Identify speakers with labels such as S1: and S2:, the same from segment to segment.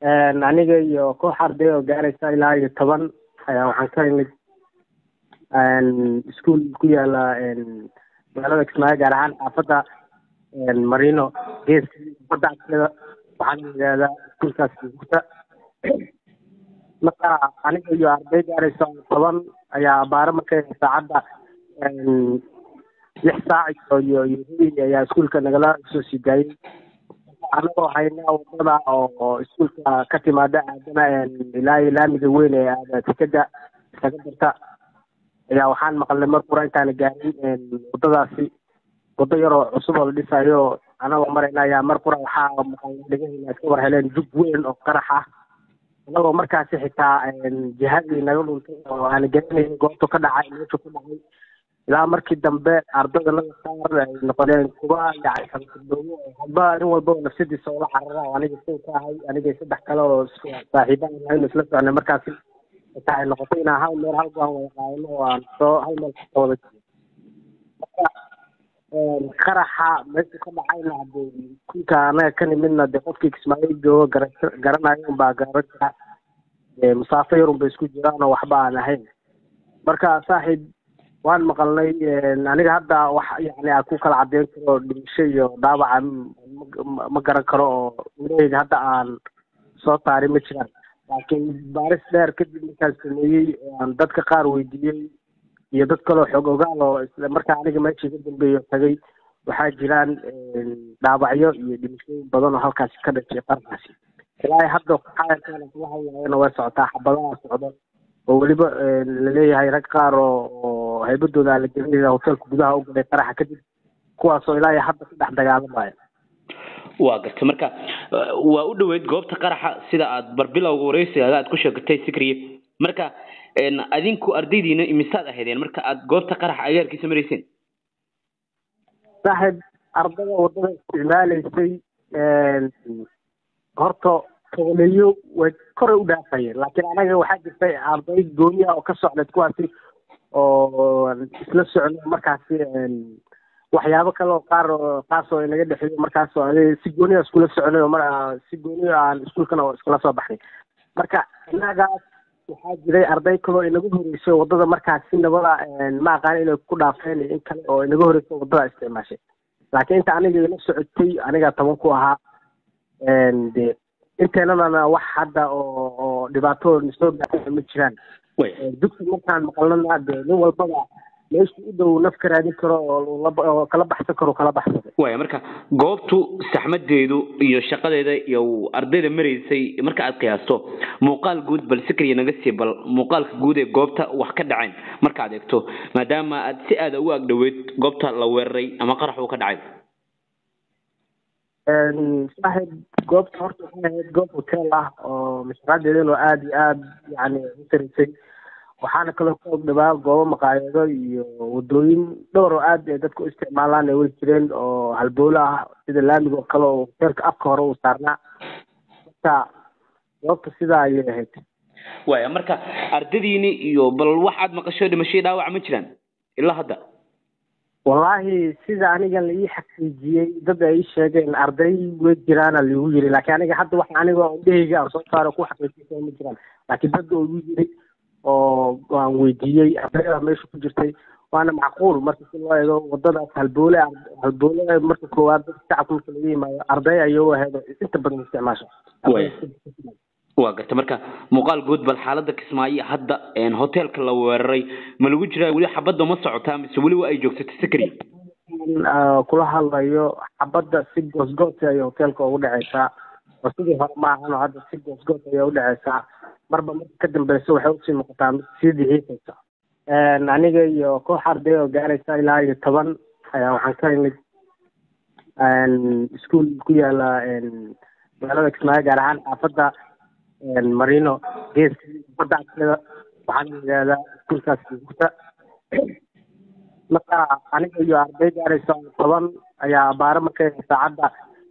S1: aniga iyo koox arday oo gaaraysa ilaa iyo toban ayaa waxaan ka imid iskuol ku yaala magaalada kismaayo gaar ahaan xaafadda marino geeska xaafadda agteeda waxaana yidhahdaa iskuolkaas gurta marka aniga iyo arday gaaraysa toban ayaa abaaro markay saacadda lix saac iyo iyo rubi ayaa iskuolka nagala soo sii daayay anagoo hayna wadada oo iskuolka ka timaada aadana ilaa iyo laamiga weyn ee aada tikada isaga darta ayaa waxaan maqalnay mar qura intaana gaarin wadadaasi wado yaroo cusub oo la dhisayo anagoo marayna ayaa mar qura waxaa maqalnay dhegahayna iska war heleen jug weyn oo qarax ah anagoo markaasi xitaa jihadii naga dhuntay oo aana garanayn goobta ka dhacay meesha ku dhacay ilaa markii dambe ardada laga qaar ay noqoneen kuwa yacni hadba nin walba nafsadiisa oola carara oo aniga kow ka ahay aniga saddex kale oo saaxiiba aan ahayn isla soconay markaasi xitaa ay noqotay inaan hal meel hal goan wada qaadano oo aan soo hal meel kasoo wada marka qaraxa meesha ka dhacayna hadee kulka anaga ka nimidna dee qofkii kismaayo joogo gara garanayo unbaa garan jira musaafo yarun bay isku jiraan oo waxba aan ahayn marka saaxiib waan maqalnay aniga hadda wax yani aan ku kala cadeyn karo dhimasho iyo dhaawaca ma garan karo oo ilaheyga hadda aan soo saari ma jiraan laakiin baaris dheer kadib markaan sameeyey aan dadka qaar weydiiyey iyo dad kaloo xoog ogaal oo isla markaa aniga meeshii ka dambeeyo tagay waxaa jiraan dhaawacyo iyo dhimashooyin badan oo halkaasi ka dhashay qarkaasi ilaa hadda xayankaan kula hadlaayana way socotaa xabadaha socdo oo weliba laleeyahay rag qaar oo oo haybadooda la gelinaya hoteelka gudaha u galay qaraxa kadib kuwaasoo ilaa iyo hadda ka dhex dagaalamaya
S2: waa gartay marka waa u dhoweyd goobta qaraxa sida aad barbilowga wareysigaaga aad ku sheegatay sikriye marka adinku ardaydiina imisaad ahaydeen marka aad goobta qaraxa agaarkiisa marayseen
S1: saaxiib ardada wadada isticmaalaysay horta toboleeyo way koray u dhaafayeen laakiin anaga waxaa jirtay arday gooni ah oo ka socdeed kuwaasi oo isla socno markaasi waxyaabo kale oo qaar taasoo inaga dhexeeyo markaasoo ade si gooni a iskula soconay oo mar si gooni aan iskuolkana iskula soo baxnay marka inagaas waxaa jiray arday kaloo inaga horreysay waddada markaas si nabada ma aqaan inay ku dhaafeen in kale oo inaga horreysay waddada isticmaashay laakiin inta aniga ila socotay aniga toban ku ahaa de inteenadana wax hadda oo oo dhibaato soo gaarta ma jiraan dugsi markaan maqalnana de nin walbaba meeshu u dhow naf ka raadin karo oo kala baxsan karo kala baxsada
S2: waya marka goobtu saxmadeedu iyo shaqadeeda iyo ardayda maraysay marka aad qiyaasto muuqaal guud bal sikriya naga sii bal muuqaalka guud ee goobta wax ka dhaceen marka aad eegto maadaama aad si aada ugu agdhoweyd goobta la weeraray ama qarax uu ka dhacay
S1: saaxiib goobta horta waxay ahayd goob hotel ah oo mashruucadeedana aada iyo aada yani u taraysay waxaana kaloo ka og dhawaa goobo maqaayaado iyo wadooyin dhowr oo aad ay dadka u isticmaalaan ay way jireen oo halbowlo ah sida laamiga oo kale oo hoteelka afka hore uu saarnaa marka goobta sidaa ayay ahayd
S2: waya marka ardadiini iyo bal wax aad maqasho dhimashay dhaawac ma jiraan ilaa hadda
S1: wallaahi sida aniga la ii xaqiijiyey dad ay ii sheegeen arday way jiraana liigu yiri laakiin aniga hadda wax aniga indhahayga aan soo saaro ku xaqiijisa ma jiraan laakiin dad oo igu yiri oo aan weydiiyey ardayda meesha ku jirtay waana macquul marka si loo eego wadadaas halboole halboole marka koowaad dadka shacabka marka laga yimaado arday ayay u ahayd inta badan isticmaasho
S2: waa garta marka muuqaal guud bal xaaladda kismaayo hadda hoteelka la weeraray ma lagu jiraa weli xabadda ma socotaa mise weliba ay joogsato sikri
S1: kula hadlayo xabadda si goosgoos ayay hoteelka ugu dhaceysaa oo sidii hore ma ahan oo hadda si goosgoos ayay u dhaceysaa marba marka ka dambeysa waxay usii noqotaa mid sii dixiisaysa aniga iyo koox arday oo gaaraysa ilaa iyo toban ayaa waxaan ka imid iskuol ku yaala magaalada kismaayo gaar ahaan xaafadda marino geeska xaafadda agteeda waxaana yidhahdaa iskuolkaas gurta marka aniga iyo arday gaaraysa toban ayaa abaaro markay saacadda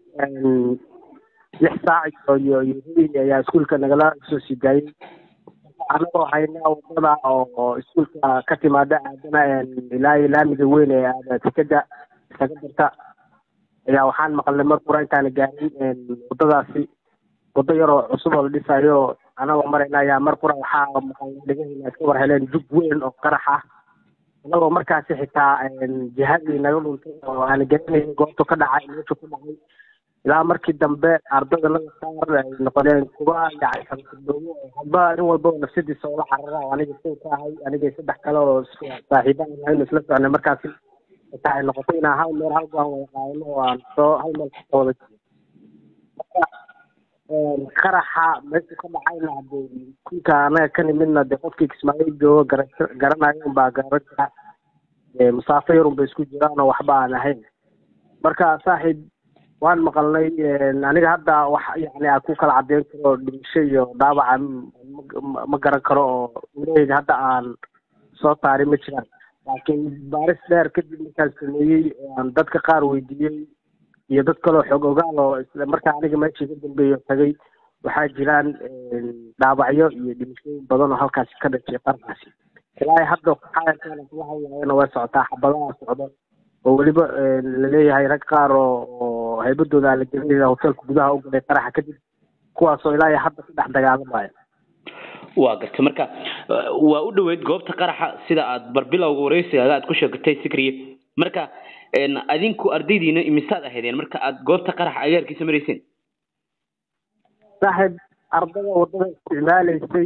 S1: lix saac iyo iyo rubi ayaa iskuolka nagala soo sii daayay anagoo hayna wadada oo iskuolka ka timaada aadana ilaa iyo laamiga weyn ee aada tikada isaga darta ayaa waxaan maqalnay mar qura intaana gaarin wadadaasi wado yaroo cusub oo la dhisayo anagoo marayna ayaa mar qura waxaa dhegahayna iska war heleen jug weyn oo qarax ah anagoo markaasi xitaa jihadii naga dhuntay oo aan garanayn goobtu ka dhacay meeshu ka dhacay ilaa markii dambe ardayda laga qaar ay noqdeen kuwa yacni hadba nin walba nafsadiisa oola carara oo aniga soo ka ahay aniga saddex kale oo saaxiiba ahaynu isla soconay markaasi xitaa ay noqotay inaan hal meel hal go'aan wada qaadano oo aan soo hal meel kasoo wada marka qaraxa meesha ka dhacayna hadee kunka anaga ka nimidna dee qofkii kismaayo joogo gara garanayo unbaa garan jira masaafo yar unba isku jiraan oo waxba aan ahayn marka saaxiib waan maqalnay aniga hadda wax yani aan ku kala cadeyn karo dhimasho iyo dhaawaca ma garan karo oo ilaheyga hadda aan soo taari ma jiraan laakiin baaris dheer kadib markaan sameeyey aan dadka qaar weydiiyey iyo dad kaloo xoog ogaal oo isla markaa aniga meeshii ka dambeeyo tagay waxaa jiraan dhaawacyo iyo dhimashooyin badan oo halkaasi ka dhashay qarkaasi ilaa hadda xayankaana kala hadlayana way socotaa xabadaha socdo oo weliba laleeyahay rag qaar oo oo haybadooda aan la gelinayna hoteelka gudaha u galay qaraxa kadib kuwaasoo ilaa hadda ka dhex dagaalamaya
S2: waa gartay marka waa u dhoweyd goobta qaraxa sida aad barbilowga wareysigaaga aad ku sheegatay sikriye marka adinku ardaydiina imisaad ahaydeen marka aad goobta qaraxa agaarkiisa marayseen
S1: saaxiib ardada wadada isticmaalaysay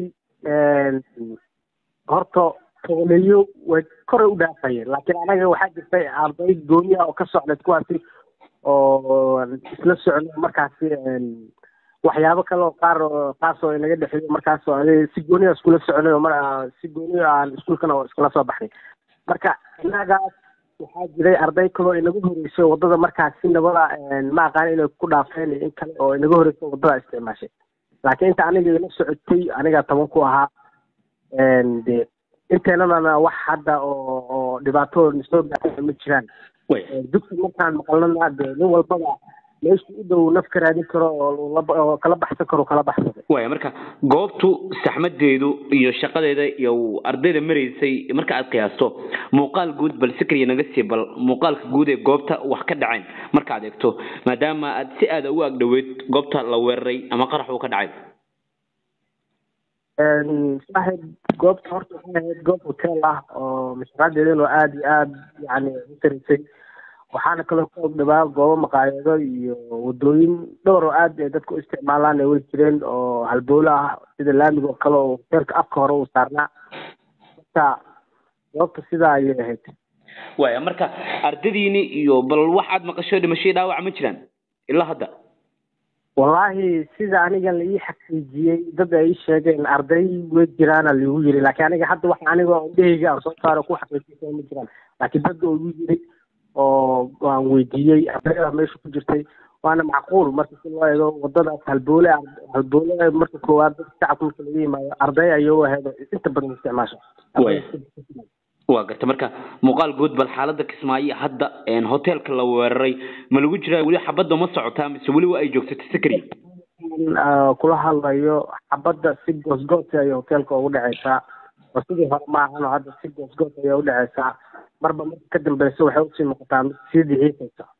S1: horta toboleeyo way koray u dhaafayeen laakiin anaga waxaa jirtay arday gooni ah oo ka socday kuwaasi oo isla socno markaasi waxyaabo kale oo qaar qaasoo inaga dhexeeyo markaasoo ade si gooni ah iskula soconay oo mar si gooni aan iskuulkana iskula soo baxnay marka inagaas waxaa jiray arday kaloo inaga horeysay wadada markaas si nabada ma aqaan inay ku dhaafeen in kale oo inaga horeysay wadada isticmaashay laakiin inta aniga ila socotay aniga toban ku ahaa de inteenanana wax hadda oo oo dhibaato soo gaartay ma jiraan dugsi markaan maqalnana de nin walbaba meeshu u dhow naf ka raadin karo oo kala baxsan karo kala baxsada
S2: waya marka goobtu saxmadeedu iyo shaqadeeda iyo ardayda maraysay marka aad qiyaasto muuqaal guud bal sikriya naga sii bal muuqaalka guud ee goobta wax ka dhaceen marka aad eegto maadaama aad si aada ugu agdhoweyd goobta la weeraray ama qarax uu ka dhacay
S1: saaxiib goobta horta waxay ahayd goob hotel ah oo mashruucadeedana aada iyo aada yani u taraysay waxaana kaloo ka og dhawaa goobo maqaayado iyo wadooyin dhowr oo aad ay dadku u isticmaalaan ay way jireen oo halbowle ah sida laamiga oo kale oo hoteelka afka hore uu saarnaa marka goobta sidaa ayay ahayd
S2: waya marka ardadiini iyo bal wax aad maqasho dhimashay dhaawac ma jiraan ilaa hadda
S1: wallaahi sida aniga la ii xaqiijiyey dad ay ii sheegeen arday way jiraana liigu yiri laakiin aniga hadda wax aniga indhahayga aan soo saaro ku xaqiijiyay ma jiraan laakiin dad oo igu yiri oo aan weydiiyey ardayda meesha ku jirtay waana macquul marka si loo eego wadadaas halboole halboole marka koowaad dadka shacabka marka laga yimaado arday ayay u ahayd inta badan isticmaasho
S2: waa garta marka muuqaal guud bal xaalada kismaayo hadda hoteelka la weeraray ma lagu jiraa weli xabadda ma socotaa mise weli waa ay joogsato sikri
S1: kula hadlayo xabadda si goosgoos ayay hoteelka ugu dhaceysaa oo sidii hore ma ahano hadda si goosgoos ayay u dhaceysaa marba marka ka dambeysa waxay usii noqotaa mid sii dixiisaysa